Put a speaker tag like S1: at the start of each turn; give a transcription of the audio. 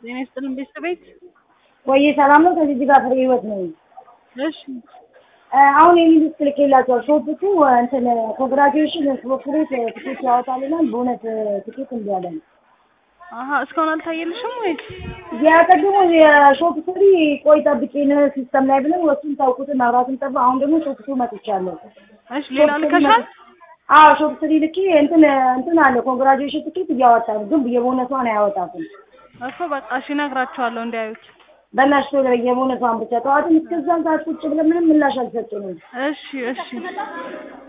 S1: ጤና ይስጥልን ቤተሰቤት
S2: ወይ ሰላም ነው። ከዚህ ጋር ፍሬ ህይወት ነው።
S1: እሺ
S2: አሁን የሚሉት ስልክ የላቸው ሾፕቱ እንትን ኮንግራጁዌሽን ፕሮክሬት ትኬት ያወጣልናል። በእውነት ትኬት እንዲ ያለ ነው።
S1: አሀ እስካሁን አልታየልሽም ወይስ?
S2: ያቀድሞ የሾፕ ስሪ ቆይ ጠብቄን ሲስተም ላይ ብለን ወሱን ታውቁትን መብራትን ጠፋ። አሁን ደግሞ ሾፕ ቱ መጥቻለሁ።
S1: እሺ ሌላ ልከሻል?
S2: አዎ ሾፕ ስሪ ልኬ እንትን እንትን አለ ኮንግራጁዌሽን ትኬት እያወጣ ነው፣ ግን የቦነሷን አያወጣትም።
S1: እኮ በቃ እሺ እነግራቸዋለሁ እንዲያዩት።
S2: በእናትሽ ቶሎ የቦነሷን ብቻ ጠዋትም እስከዛን ሰዓት ቁጭ ብለን ምንም ምላሽ አልሰጡንም።
S1: እሺ እሺ